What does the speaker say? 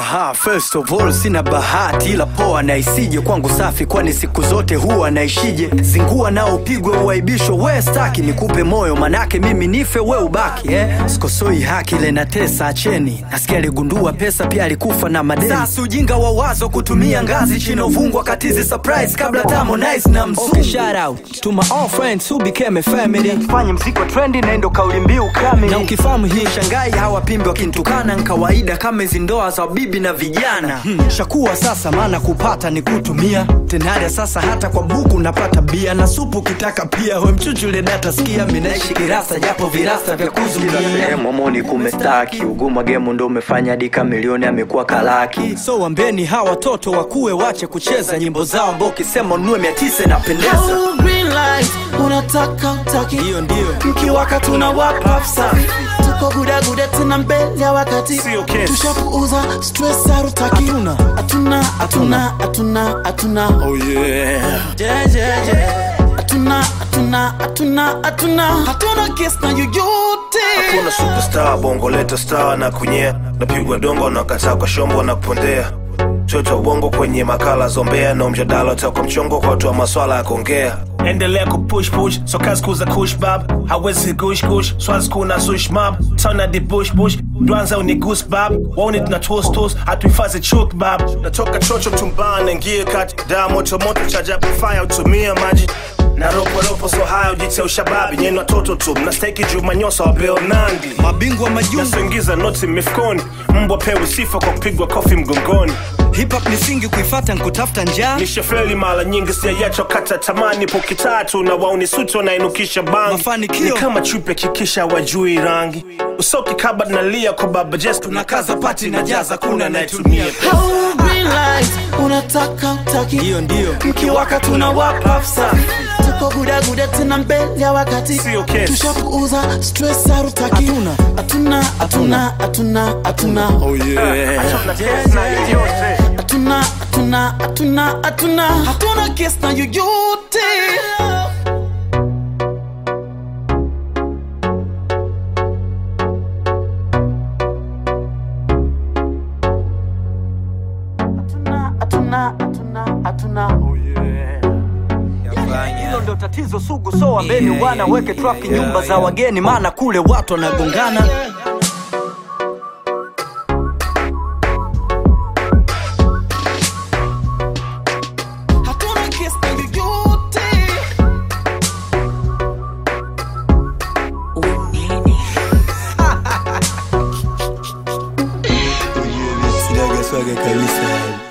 Aha, first of all sina bahati ila poa na isije kwangu safi, kwani siku zote huwa naishije. Zingua nao upigwe uaibishwe, we staki nikupe moyo, manake mimi nife we ubaki eh? Sikosoi haki ile na tesa, acheni. Nasikia aligundua pesa pia alikufa na madeni. Sasa ujinga wa wazo kutumia ngazi chini uvungwa katizi surprise kabla Harmonize na mzungu. Okay, shout out to my all friends who became a family. Fanye mziki wa trendi na ndo kauli mbiu kamili. Na ukifahamu hii shangai hawapimbi wakinitukana ni kawaida kama hizi ndoa za bibi na vijana. Hmm. Shakuwa sasa maana kupata ni kutumia. Tenada sasa hata kwa buku napata bia na supu kitaka pia. We mchuchule data sikia mimi naishi kirasa japo virasa vya kuzuia. Momoni kumestaki uguma gemu ndo umefanya dika milioni amekuwa kalaki. So wambeni hawa watoto wakuwe wache kucheza nyimbo zao ambao ukisema ununue mia tisa inapendeza. Oh, green light, unataka utaki Hiyo ndio. mkiwaka tuna wapa safi tuko gudaguda tena mbele ya wakati Sio kesi. tushapuuza stress harutaki Hatuna. hatuna hatuna hatuna hatuna Oh yeah. Yeah, yeah, yeah. hatuna hatuna hatuna hatuna hatuna kesi na yoyote Kuna superstar bongo leta star na kunyea napigwa dongo na kataa kwa shombo na kupondea choto bongo kwenye makala zombea na mjadala utakwa mchongo kwa watu wa maswala ya kuongea endelea kupush push so kazi kuza kush bab hawezi gush gush swazi kuna sush mab tona di bush bush dwanza uni goose bab wauni tuna toast toast hatuhifadhi chuk bab natoka chocho tumbaa naingie kati daa moto moto chaja fire utumia maji na ropo ropo so haya ujitia ushababi nyeni watoto tu mnastahiki jumanyosa wa beo nandi Mabingwa majungu nasoingiza noti mifukoni mbwa pewe sifa kwa kupigwa kofi mgongoni hip hop ni singi kuifata nkutafuta njaa. nishafeli mara nyingi siayacho kata tamani poki tatu na wauni suti wanainukisha bangi Mafanikio. ni kama chupe kikisha wajui rangi usoki kaba nalia kwa baba jes tunakaza pati na jaza kuna anayetumia Oh, green light, unataka utaki Hiyo ndio. mkiwaka tuna wapa safi tuko gudaguda tena mbele ya wakati Sio kesi. tushapuuza stress harutaki Hatuna. hatuna hatuna hatuna hatuna Oh yeah. hatuna hatuna hatuna hatuna hatuna kesi na yoyote hatuna hatuna hatuna hatuna Hilo ndo tatizo sugu, so wambeni wana weke traffic nyumba za wageni, maana kule watu wanagongana. hatuna kesi na yoyote Sinaga swaga kabisa.